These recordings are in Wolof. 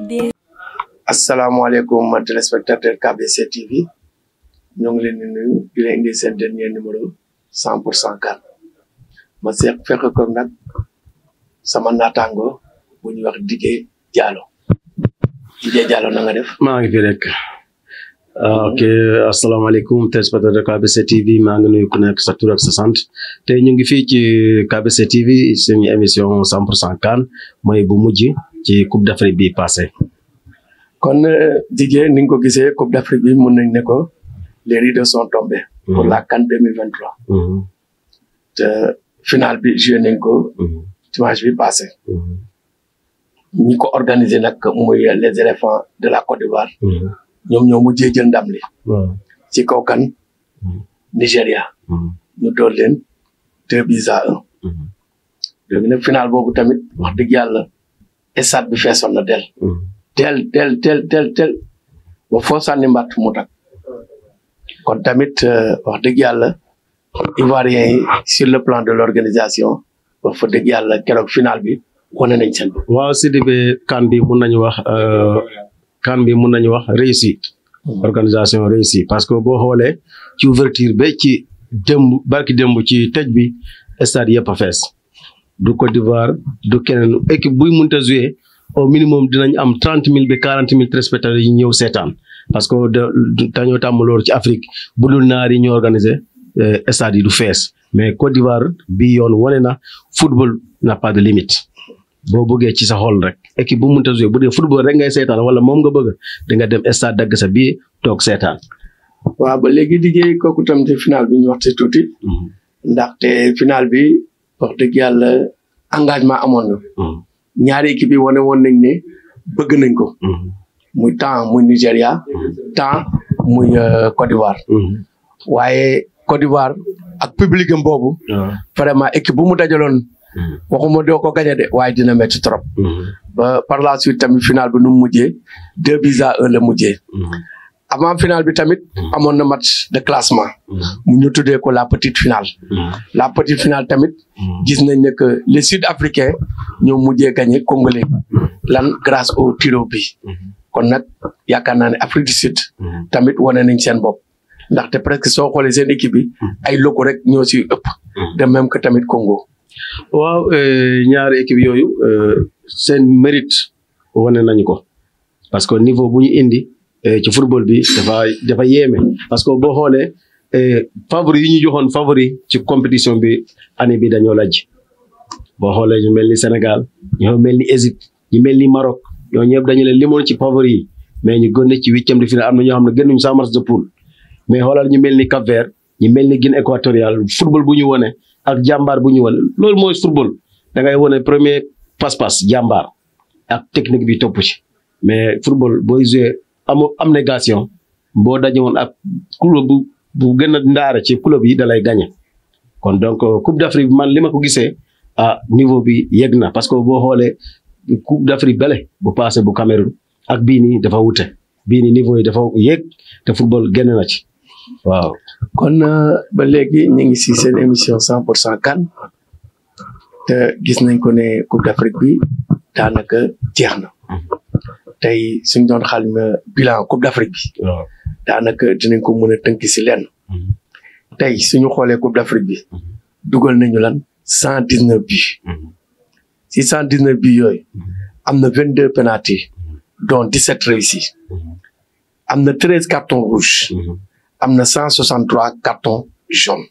idée. asalaamaaleykum téléspectateur KBC TV ñoo ngi leen di nuyu di leen indi seen dernier numéro cent pour cent CAN ma seq fekk ko nag sama naataango bu ñuy wax Didier Diallo Didier Diallo na nga def. maa ngi fi rek ok asalaamaaleykum téléspectateur KBC TV maa ngi nuyu ku nekk sa tur ak sa sant tey ñu ngi fii ci KBC TV suñu émission cent pour cent CAN mooy bu mujj ci Coupe d'Afrique bi passé kon Didier ni nga ko gisee Coupe d'Afrique bi mun nañ ne ko les rideaux sont tombés. pour la CAN deux mille vingt trois. te final bi joué nañ ko. dimanche bi passé. ñi ko organisé nag muy les éléphants de la Côte d'Ivoire. ñoom ñoo mujjee jël ndam li. ci kaw kan. Nigéria. ñu door leen deux buts à un. léegi nag final boobu tamit wax dëgg yàlla stade bi feesoon na del. tel tel tel tel tel ba foo sànni mbatt mu tak kon tamit wax dëgg yàlla ivoiriens yi sur le plan de l'organisation wax fa dëgg yàlla keroog final bi wane nañ seen bopp. waaw Sidibé CAN bi mun nañu wax CAN bi mun nañu wax réussite organisation réussie parce que boo xoolee ci ouverture ba ci démb barki démb ci tëj bi stade yëpp a fees du Côte d'Ivoire du keneen équipe buy mënta jouer au minimum dinañ am trente mille ba quarante mille téléspectateurs yi ñëw seetaan parce que dañoo tàmm loolu ci Afrique bu dul naar yi ñu organisé stade yi du fees mais Côte d'Ivoire bi yoon wane na football n'a pas de limite boo bëggee ci sa xol rek équipe bu mënta jouer bu dee football rek ngay seetaan wala moom nga bëgg da nga dem stade dagg sa bii toog seetaan. waaw ba léegi Didier kooku tam te final bi ñu wax ci tuuti. ndaxte final bi wax dëgg yàlla engagement amoon na. ñaari équipe yi wane woon nañ ne bëgg nañ ko. muy temps muy Nigéria. temps muy Côte d'Ivoire. waaye Côte d'Ivoire ak public am boobu. vraiment équipe bu mu dajaloon. waxuma doo ko gagné de waaye dina métti trop. ba par la suite tamit final bi nu mu mujjee deux buts à un la mujjee. avant final bi tamit amoon na match de classement. mu ñu tuddee ko la petite finale. la petite finale tamit. gis nañ ne que les sud-africains ñoo mujjee gagné congolais lan grâce au tiro bi. kon nag yaakaar naa ne Afrique du Sud. tamit wane nañ seen bopp. ndaxte presque soo xoolee seen équipe bi ay loko rek ñoo si ëpp. de même que tamit Congo. waaw ñaari équipe yooyu seen mérite wane nañu ko parce que niveau bu ñu indi. ci football bi dafa dafa yéeme parce que boo xoolee favori yi ñu joxoon favori ci compétition bi année bi dañoo lajj boo xoolee ñu mel ni Sénégal ñoo mel ni Égypte ñu mel ni Maroc ñoo ñëpp dañu leen limoon ci favori yi mais ñu gën ci huitième de finale am na ñoo xam ne gënuñu sax match de poule mais xoolal ñu mel ni Cap-Vert ñu mel ni Guinée équatoriale football bu ñu wone ak jàmbaar bu ñu wone loolu mooy football da ngay wone premier passe-passe jàmbaar ak technique bi topp ci mais football booy jouer amoo abnégation boo daje woon ak club bu bu gën a ndaare ci club yi da lay gagné kon donc coupe d'Afrique bi man li ma ko gisee ah niveau bi yegg na parce que boo xoolee coupe d'Afrique bele bu passé bu Cameroun ak bii nii dafa wute bii nii niveau yi dafa yegg te football génn na ci waaw. kon ba léegi ñu ngi si seen émission cent pour cent CAN te gis nañ ko ne coupe d'Afrique bi daanaka jeex na. tey suñ doon xalima bilan coupe d'Afrique bi. waaw daanaka dinañ ko mën a tënk si lenn. tey suñu xoolee coupe d'Afrique bi. dugal nañu lan cent dix neuf buts. si cent dix neuf buts yooyu. am na vingt deux penalty dont dix sept réussis. am na treize cartons rouges. am na cent soixante trois cartons jaunes.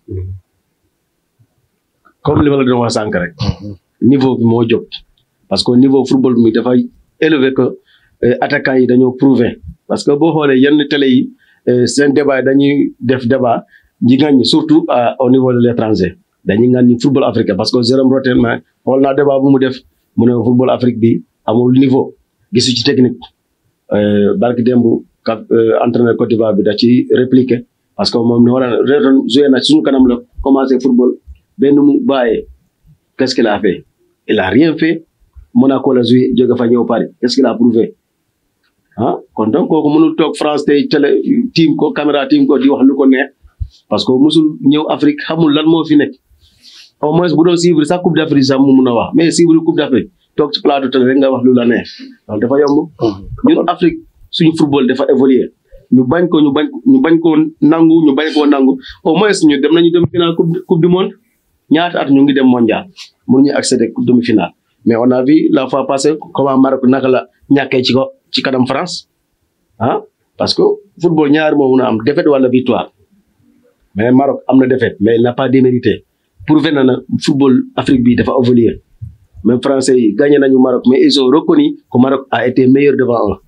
comme li ma la doon wax sànq rek. niveau bi moo jóg parce que niveau football mi dafay élevé que. attaquants yi dañoo prouver parce que boo xoolee yenn télé yi seen débat yi dañuy def débat ñi ngañ surtout au niveau de l'étranger dañuy ngañ football africain parce que Jérôme Rotten xool naa débat bu mu def mu ne football Afrique bi amul niveau gisu ci technique barki démb ka entraîneur Côte d'Ivoire bi da ci répliqué parce que moom ni war a reetoon joué na suñu kanam la commencé football benn mu bàyyee qu'est-ce qu'il a fait il a rien fait Monaco la joué jóge fa ñëw Paris qu'est-ce qu'il a prouvé ah kon donc kooku mënul toog France tey télé tiim ko caméra tiim ko di wax lu ko neex parce que musul ñëw Afrique xamul lan moo fi nekk au moins bu doon suivre sax Coupe d'Afrique sax mu mun a wax mais suivre Coupe d'Afrique toog ci plateau télé rek nga wax lu la neex loolu dafa yomb ñun Afrique suñu football dafa évoluer ñu bañ ko ñu bañ ñu bañ koo nangu ñu bañ koo nangu au moins ñu dem nañu demi finale coupe coupe du monde ñaata at ñu ngi dem mondial mënuñu accéder demi finale mais on a vu la fois passée comment Maroc naka la ñàkkee ci ko ci kanam France ah parce que football ñaar moo mun a am défaite wala victoire mais Maroc am na défaite mais il n'a pas démérité prouvé na na football Afrique bi dafa évoluer même français yi gagné nañu Maroc mais ils ont reconnu que Maroc a été meilleur devant eux.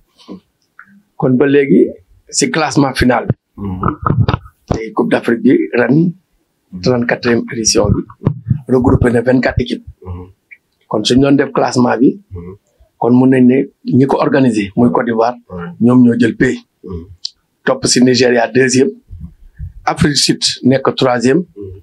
kon ba léegi si classement final bi tey coupe d' afrique bi ren trente quatrième édition bi regroupé na vingt quatre équipes kon suñ doon def classement bi kon mun nañ ne ñi ko organisé muy Côte d'Ivoire ñoom ñoo jël pays topp si Nigéria deuxième Afrique du Sud nekk troisième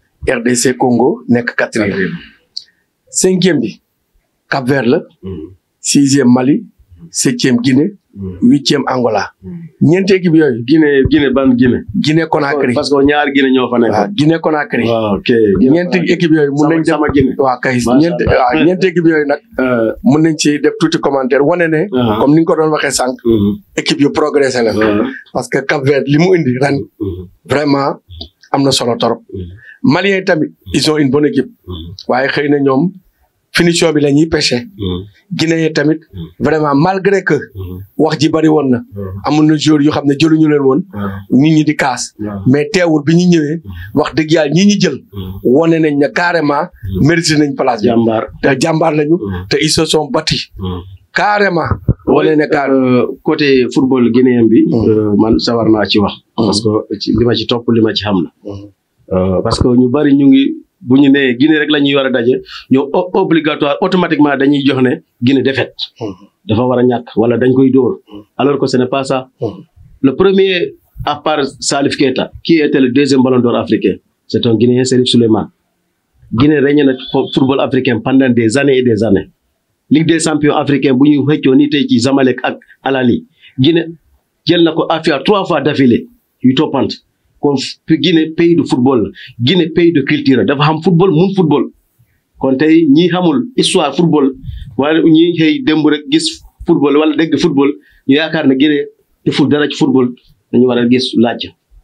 RDC Congo nekk quatrième cinquième bi Cap Vert la sixième Mali septième Guinée huitième Angola ñeenti équipe yooyu Guinée Guinée ban Guinée. Guinée Conakry parce que ñaar Guinée ñoo fa nekk. waaw Guinée Conakry waaw ok. ñeenti équipe yooyu mun nañ def sama Guinée. waaw kay Macha ñeenti Allah. waaw ñeenti équipe yooyu nag Euh, mun nañ ci def tuuti commentaire wane ne Ah. comme ni nga ko doon waxee sànq mhm. équipe yu progressé la waaw. parce que Cap Vert li mu indi ren Mhm. vraiment am na solo torop Mhm. Maliens yi tamit ils ont une bonne équipe Mhm. waaye xëy na ñoom finition bi la ñuy pêché Mhm. Guinée yi tamit Mhm. vraiment malgré que Mhm. wax ji bari woon na waaw. amoon na joueurs yu xam ne jëluñu leen woon waaw. nit ñi di kaas waaw. mais teewul bi ñu ñëwee wax dëgg yàlla ñi ñi jël Mhm. wane nañ ne carrément mérité nañ place bi jàmbaar. te jàmbaar lañu Mhm. te ils se sont battus Mhm. carrément wane ne car Euh, côté football guinéen bi. Mhm. euh, man sawar naa ci wax. parce que ci li ma ci topp li ma ci xam la. Euh, parce que ñu bari ñu ngi bu ñu nee Guinée rek la ñuy war a daje ñoo o- obligatoire automatiquement dañuy jox ne Guinée défaite. dafa war a ñàkk wala dañ koy dóor. alors que ce n'est pas ça. Mhm. le premier à part Salif Keita qui était le deuxième ballon d'or africain c'est un Guinéen Serif Souleymane. Guinée régné na fo- football africain pendant des années et des années. Ligue des champions africain bu ñu xëccoo ni tey ci Zamalek ak Al Ahly Guinée jël na ko Afia trois fois d'affilée yu toppante kon fi Guinée pays de football la Guinée pays de culture la dafa xam football mun football kon tey ñi xamul histoire football wala ñi xëy démb rek gis football wala dégg football ñu yaakaar ne Guinée deful dara ci football dañu war a gis laaj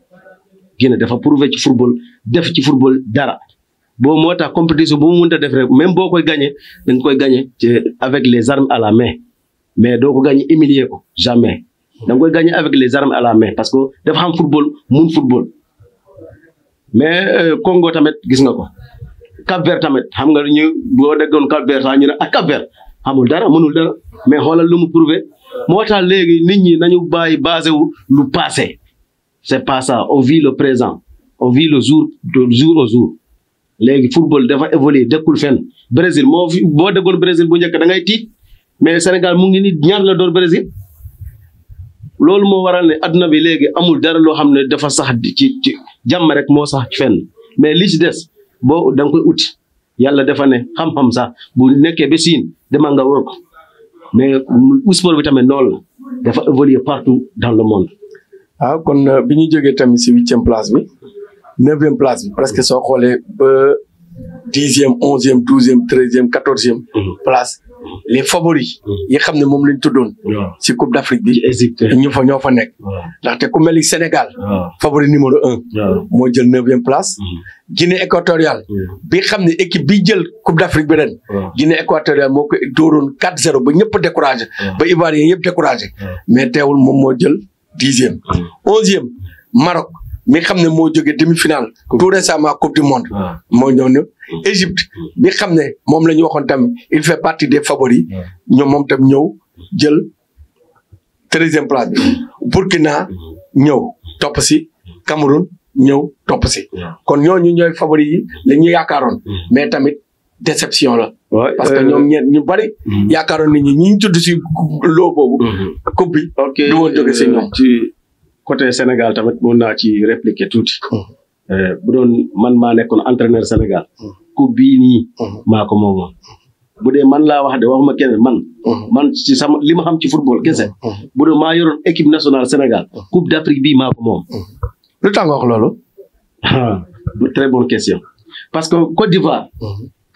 Guinée dafa prouver ci football def ci football dara boo moo tax compétition bu mu mënta def rek même boo koy gagné da nga koy gagné ci avec les armes à la main mais doo ko gagné humilier ko jamais da nga koy gagné avec les armes à la main parce que dafa xam football mun football mais euh, Congo tamit gis nga ko Cap Vert tamit xam nga ñu boo déggoon Cap Vert sax ñu ne ak Cap Vert xamul dara mënul dara mais xoolal lu mu prouvé moo tax léegi nit ñi nañu bàyyi basé wu lu passé c'est pas ça on vit le présent on vit le jour de jour au jour léegi football dafa évoluer dëkkul fenn Brésil moo fi boo déggoon Brésil bu njëkk da ngay tiit mais Sénégal mu ngi ni ñaar la door Brésil loolu moo waral ne adduna bi léegi amul dara loo xam ne dafa sax di ci ci jàmm rek moo sax ci fenn mais li ci des boo da nga koy uti yàlla dafa ne xam-xam sax bu nekkee ba siin demal nga wër ko mais sport bi tamit noonu la dafa évoluer partout dans le monde. waaw kon euh, bi ñu jógee tamit si huitième place bi neuvième place bi presque soo xoolee ba dixième onzième douzième treizième quatorzième place les favoris yi xam ne moom lañ tuddoon waaw si coupe d' Afrique bi ci Égypte. ñu fa ñoo fa nekk waaw ndaxte ku mel ni Sénégal waaw favori numéro un waaw. moo jël neuvième place Guinée équatoriale bi xam ne équipe bi jël coupe d' Afrique bi ren waaw. Guinée équatoriale moo ko dóoroon 4-0 ba ñëpp découragé waaw. ba Ivoirien yëpp découragé waaw. mais teewul moom moo jël dixième onzième Maroc mi xam ne moo jógee demi-finale tout récemment coupe du monde waaw. moo ñëw ne Égypte bi xam ne moom la ñu waxoon tamit il fait partie des favoris ñoom moom tam ñëw jël treizième place bi Burkina ñëw topp si Cameroun ñëw topp si kon ñooñu ñooy favoris yi la ñu yaakaaroon mais tamit déception la Ouais, parce que euh, ñoom ñeent ñu bari Mhm. yaakaaroon nit ñi ñi ñu tudd si loo boobu Mhm. coupe bi ok du woon jóge si euh, ñoom. ci côté Sénégal tamit mun naa ci répliquer tuuti. Euh, bu doon man maa nekkoon entraîneur Sénégal. coupe bii nii. Mhm. maa ko moomoon. bu dee man laa wax de waxuma keneen man. man ci sama li ma xam ci football kese. bu dee maa yoroon équipe nationale Sénégal. coupe d'Afrique bii maa ko moom. lu tax nga wax loolu Ah, très bonne question parce que Côte d'Ivoire.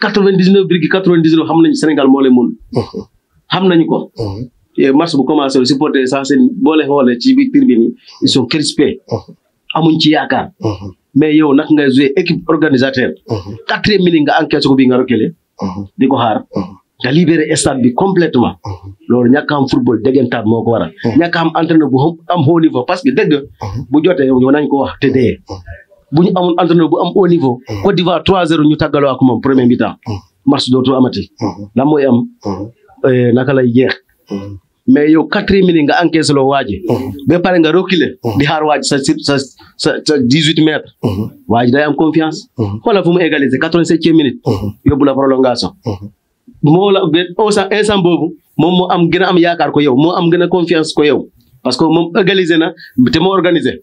quatre vingt dix neuf virgule quatre vingt dix neuf xam nañu Sénégal moo leen mun xam nañu ko et match bu commencé le supporter sans seen boo leen xoolee ci biir tribune yi ils sont crispés amuñ ci yaakaar mais yow nag nga joué équipe organisateur quatrième minute nga encaissé ko bi nga reculé di ko xaar nga libéré stade bi complètement loolu ñàkk a am football déggantaat moo ko waral ñàkk a am entraîneur bu am haut niveau parce que dëgg bu jotee yow nañ ko wax te dee bu ñu amul entraîneur bu am haut niveau Côte d'Ivoire 3-0 ñu tàggaloo ak moom premier mi-temps match dootu amati lan mooy am naka lay jeex mais yow quatrième minute nga encaissé loo waaji ba pare nga reculer di xaar waaj sa sa sa sa dix huit mètres waaji day am confiance xoolal fu mu égaliser quatre vingt septième minute yóbbu la prolongation moo la ba instant boobu moom moo am gën a am yaakaar ko yow moo am gën a confiance ko yow parce que moom égaliser na te moo organiser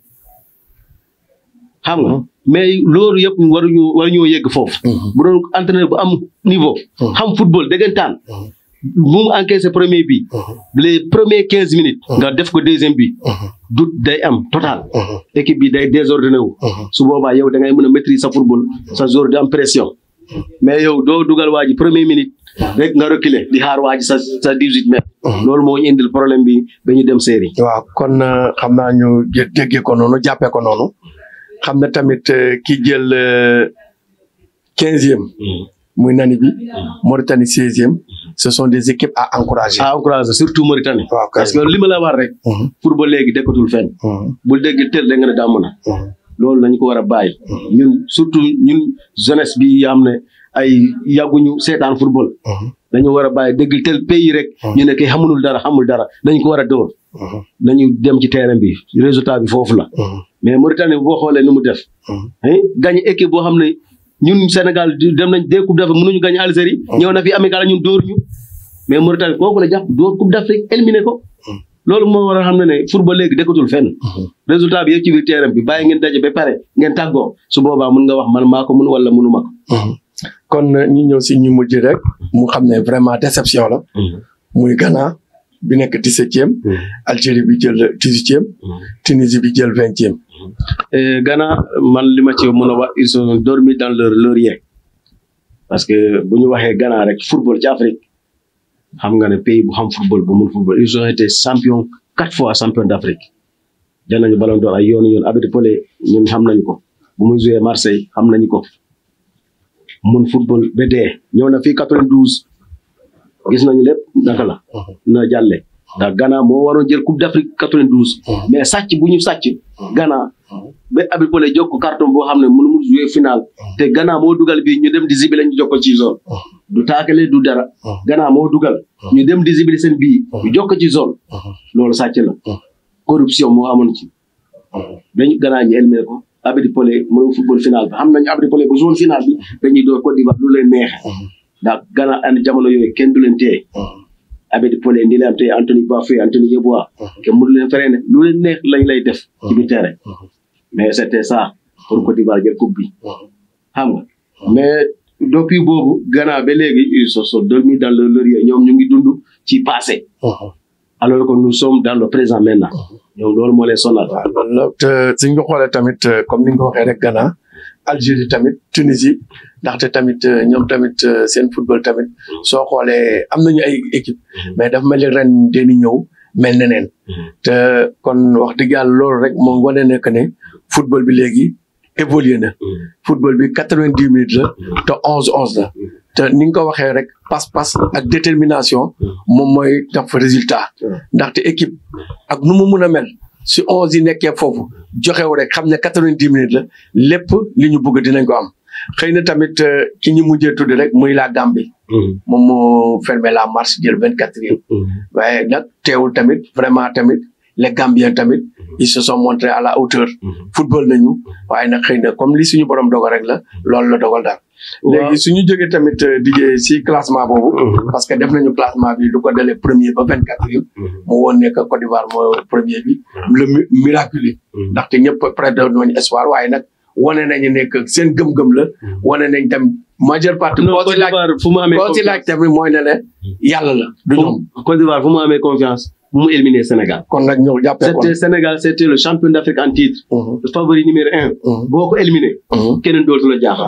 xam nga mais loolu yëpp waruñu waruñoo yegg foofu bu doon entraîneur bu am niveau xam football déggantaan bu mu encaissé premier bi les premiers quinze minutes nga def ko deuxième bi du day am total équipe bi day désordonné wu su boobaa yow da ngay mën a maîtriser sa football sa jour di am pression mais yow doo dugal waa ji premier minute rek nga reculer di xaar waa ji sa sa dix huit mètres loolu moo ñu indil problème bi ba ñu dem série waaw kon xam naa ñu déggee ko noonu jàppee ko noonu xam na tamit ki jël quinzième muy nani bi Mauritanie seizième ce sont des équipes à encourager. à encourager surtout Mauritanie. waaw parce que li ma la wax rek. pour ba léegi dekkatul fenn. bul dégg tel da nga ne daa mën a. loolu nañu ko war a bàyyi. ñun surtout ñun jeunesse bi yoo xam ne ay yàgguñu seetaan football. dañu war a bàyyi dégg tel pays rek. ñu ne kay xamul dara xamul dara dañu ko war a dóor. nañu dem ci terrain bi résultat bi foofu la. mais Mauritanie boo xoolee nu mu def. gagné équipe boo xam ne. ñun Sénégal dem nañ deux coupe d'Afrique mënuñu gagné Algérie ñëw na fi amical ñun dóor ñu mais Mauritanie kooku la jàpp dóor coupe d'Afrique éliminé ko loolu moo war a xam ne ne football léegi dekkatul fenn résultat bi yëpp ci biir terrain bi bàyyi ngeen daje ba pare ngeen tàggoo su boobaa mun nga wax man maa ko mun wala munu ma ko kon ñu ñëw si ñu mujj rek mu xam ne vraiment déception la muy Ghana bi nekk dix-septième Algérie bi jël dix-huitième Tunisie bi jël vingtième Ghana man li ma ci mën a wax ils sont dormis dans leur laurier parce que bu ñu waxee Ghana rek football ci Afrique xam nga ne pays bu xam football bu mun football ils ont été champion quatre fois champion d'Afrique jël nañu ballon d'or ay yoonu yoon Abedi Pelé ñun xam nañu ko bu muy joué Marseille xam nañu ko mun football ba dee ñëw na fii 92 gis nañu lépp naka la na jàlle ndax Ghana moo waroon jël coupe d'Afrique 92 mais sàcc bu ñu sàcc Ghana ba Abedi Pelé jox ko carton boo xam ne mënu mu jouer final te Ghana moo dugal bi ñu dem di zibile ñu jox ko ci zone du taakale du dara Ghana moo dugal ñu dem di zibile seen bii ñu jox ko ci zone loolu sàcc la corruption moo amoon ci dañu Ghana ñu éliminé ko Abedi Pelé mënu football final bi xam nañu Abedi Pelé bu zone final bi dañuy door Côte d'Ivoire lu leen neexe ndax Ghana and jamono yooyu kenn du leen téye Abedi Pelé ndi leen téye Anthony Bafoué Anthony Yeboah kenn mënu leen feree ne lu leen neex lañ lay def ci biir terrain mais c'était ça pour Côte d'Ivoire jël coupe bi xam nga mais depuis boobu Ghana ba léegi ils se sont dormis dans leur laurier ñoom ñu ngi dund ci passé alors que nous sommes dans le présent maintenant ñoom loolu moo leen sonal waaw loolu la te suñ ko xoolee tamit comme ni nga ko waxee rek Ghana Algérie tamit Tunisie ndaxte tamit ñoom tamit seen football tamit soo xoolee am nañu ay équipe mais dafa mel ni ren dañuy ñëw mel neneen te kon wax dëgg yàlla loolu rek moom wane ne que ne football bi léegi évolué na football bi quatre-vingt-dix minutes la te onze onze la te ni nga ko waxee rek pas-pas ak détermination moom mooy def résultat ndaxte équipe ak nu mu mun a mel si onze yi nekkee foofu joxew rek xam ne quatre-vingt-dix minutes la lépp li ñu bëgg dinañ ko am xëy na tamit ki ñu mujjee tudd rek muy la Gambie moom moo fermé la marche jël vingt-quatrième waaye nag teewul tamit vraiment tamit les Gambiens tamit ils se sont montrés à la hauteur football nañu waaye nag xëy na comme li suñu borom dogal rek la loolu la dogal daal léegi suñu jógee tamit dijee si classement boobu parce que def nañu classement bi du ko dalee premier ba vingt quatrième mu woon ne que Côte d'Ivoire moo premier bi le miraculé ndaxte ñëpp près de nooñu espoir waaye nag wane nañu ne que seen gëm-gëm la wane nañ tam majeure partie koo si laaj fu mu amee koo si laaj tamit mooy ne ne yàlla la du ñoom Côte d'Ivoire fu mu amee confiance bu mu éliminer Sénégal kon nag ñëw jàppee kon c'était Sénégal c'était le champion d'Afrique en titre le favori numéro un boo ko éliminé keneen dootu la jaaxal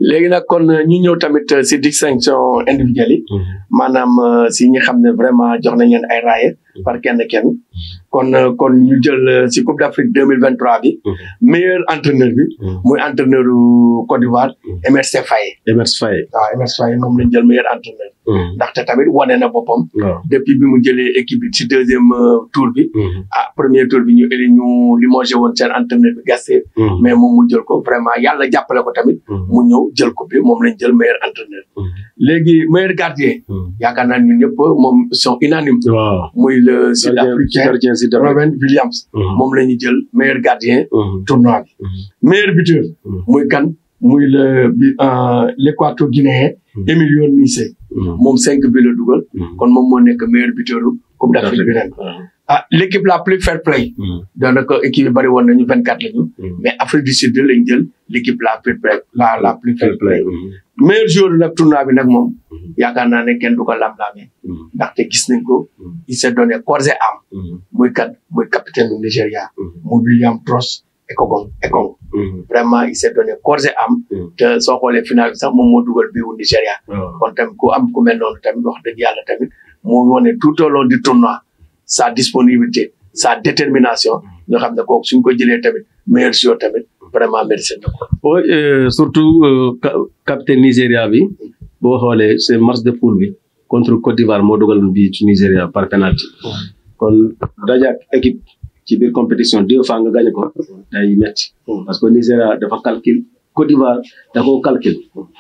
léegi nag kon ñu ñëw tamit si distinction individuelle yi maanaam si ñi xam ne vraiment jox nañ leen ay raaye par kenn kenn kon kon ñu jël si Coupe d'Afrique deux mille vingt trois bi meilleur entraîneur bi muy entraîneur Côte d'Ivoire Emerse Faé Emerse Faé waaw Emerse Faé moom lañ jël meilleur entraîneur ndaxte tamit wane na boppam depuis bi mu jëlee équipe bi si deuxième tour bi ah premier tour bi ñu éli ñu limogé woon seen entraîneur bi Gasset mais moom mu jël ko vraiment yàlla jàppale ko tamit mu ñëw jël ko bi moom lañ jël meilleur entraîneur léegi meilleur gardien yaakaar naa ñun ñëpp moom sont unanimes muy le sud-africain Robin Williams moom la ñu jël meilleur gardien tournoi bi meilleur buteur muy kan muy le bi l'équateur guinéen Emilio Nice moom cinq bi la dugal kon moom moo nekk meilleur buteur Coupe d'Afrique bi ren ah l'équipe la plus fair play daanaka équipe yi bëri woon nañu vingt quatre lañu mais Afrique du Sud lañ jël l'équipe la plus la la plus fair play meilleur joueur nag tournoi bi nag moom yaakaar naa ne kenn du ko lam-laamee ndaxte gis nañ ko il s'est donné corps et âme muy kat muy capitaine du Nigéria muy William Tross Ekong Ekong vraiment il s'est donné corps et âme te soo xoolee final bi sax moom moo dugal bii wu Nigéria kon tamit ku am ku mel noonu tamit wax dëgg yàlla tamit moo wone tout au long du tournoi sa disponibilité sa détermination nga xam ne kooku suñ ko jëlee tamit meilleur joueur tamit vraiment mérité na ko. oui surtout capitaine Nigéria bi boo xoolee c'est match de poule bi contre Côte d'Ivoire moo dugal bi ci Nigéria par penalty kon dajaak équipe ci biir compétition deux fois nga gagné ko day metti parce que Nigéria dafa calcul Côte d'Ivoire da koo calcul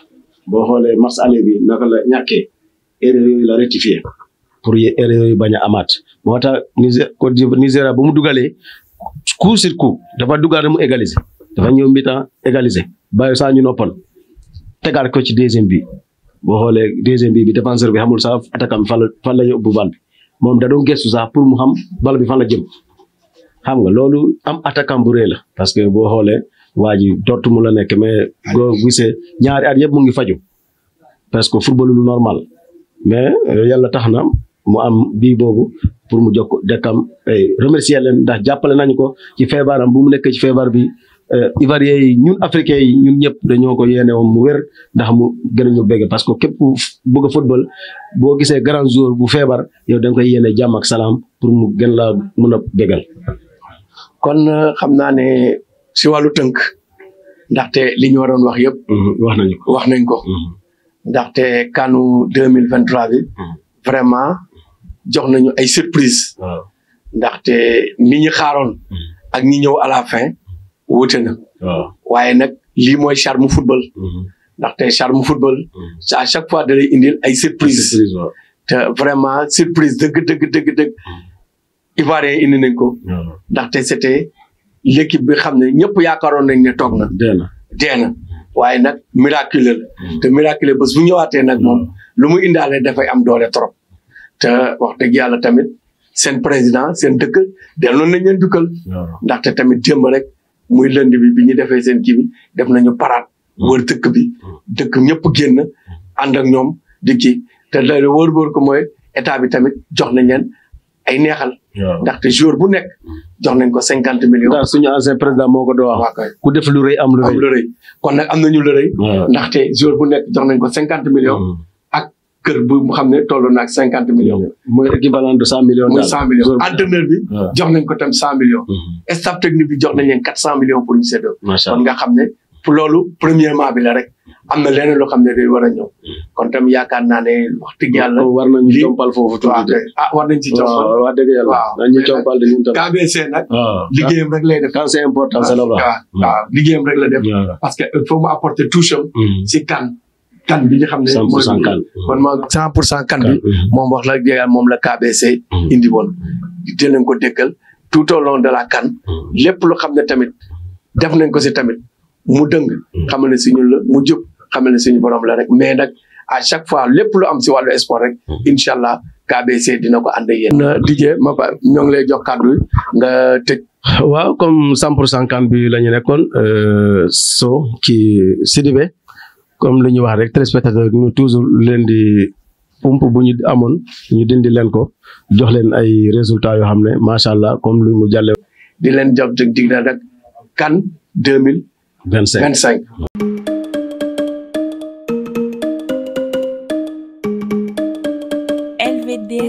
boo xoolee match aller bi naka la ñàkkee erreur yooyu la rectifié pour erreur yooyu bañ a amaat moo tax Niger Côte d'Ivoire Nigéria bu mu dugalee coup sur coup dafa dugal mu égaliser dafa ñëw mi-temps égaliser bàyyi saa ñu noppal tegaat ko ci deuxième bi boo xoolee deuxième bi bi défenseur bi xamul sax attaquant bi fan la fan la yóbbu bal bi moom da doon gëstu sax pour mu xam bal bi fan la jëm xam nga loolu am attaquant bu rëy la parce que boo xoolee waa ji Dortmund la nekk mais boo gisee ñaari at yëpp mu ngi faju parce que football lu normal mais yàlla tax na mu am bii boobu pour mu jokk dekkam remercier leen ndax jàppale nañu ko ci feebaram bu mu nekk ci feebar bi Ivoiriens yi ñun africains yi ñun ñëpp dañoo ko yéene woon mu wér ndax mu gën a ñu bégg parce que képp ku bëgg a football boo gisee grand joueur bu feebar yow da nga koy yéene jàmm ak salaam pour mu gën laa mun a bégal. kon xam naa ne si wàllu tënk ndaxte li ñu waroon wax yëpp. wax nañu ko wax nañ ko. ndaxte kanu deux mille vingt trois bi. vraiment jox nañu ay surprise. ndaxte ni ñu xaaroon. ak ñi ñëw à la fin. wuute na. waaye nag lii mooy charme football. ndaxte charme football. à chaque fois da lay indil ay surprise te vraiment surprise dëgg dëgg dëgg dëgg. Ivoiriens indi nañ ko. ndaxte c'était l'équipe bi xam ne ñëpp yaakaaroon nañ ne toog na. dee na dee na waaye nag miraculeux la. te miraculeux bés bu ñëwaatee nag moom lu mu indaale dafay am doole trop. te wax dëgg yàlla tamit seen président seen dëkk delloon nañ leen dukkal. ndaxte tamit démb rek. muy lënd bi bi ñu defee seen kii bi def nañu paraat wër dëkk bi dëkk ñëpp génn ànd ak ñoom di kii te loolu wóor-wóor ko mooy état bi tamit jox nañ leen ay neexal. ndaxte jour bu nekk jox nañ ko cinquante millions. ndax suñu ancien président moo ko doon wax. ku def lu rëy am lu rëy am lu rëy kon nag am nañu lu rëy. ndaxte jour bu nekk jox nañ ko cinquante millions. ak kër bu mu xam ne toll na ak cinquante millions. mooy équivalent de cent millions. muy cent millions entraîneur bi. jox nañ ko tam cent millions. staff technique bi jox nañ leen quatre cent millions pour ñu séddoo. kon nga xam ne pour loolu premièrement bi la rek am na leneen loo xam ne day war a ñëw. kon tam yaakaar naa ne wax dëgg yàlla. war nañu compal foofu tuuti ah war nañ ci compal. waaw wax dëgg yàlla. waaw nañu compal de ñun tam. KBC nag. liggéeyam rek lay def. quand c'est important c'est là-bas. waaw waaw liggéeyam rek la def. parce que il faut mu apporter touche am. si kan kan bi nga xam ne. cent pour cent kan kon ma cent pour cent kan bi. moom wax la dëgg moom la KBC. indi woon di leen ko dëkkal tout au long de la kan. lépp lu xam ne tamit def nañ ko si tamit mu dëng. xamal ne suñu la mu jub xamal ne suñu borom la rek mais nag à chaque fois lépp lu am si wàllu sport rek. incha allah KBC dina ko ànd ak yéen. na DJ ma ba ñoo ngi lay jox kàddu nga tëj. waaw comme cent pour cent kan bi la ñu nekkoon so ci Sidibé comme li ñu wax rek téléspectateur ñu toujours leen di pump bu ñu amoon ñu dindi leen ko jox leen ay résultats yoo xam ne macha allah comme lu mu jàlle di leen jox dig dig na rek kan deux mille vingt cinq vingt cinq with this.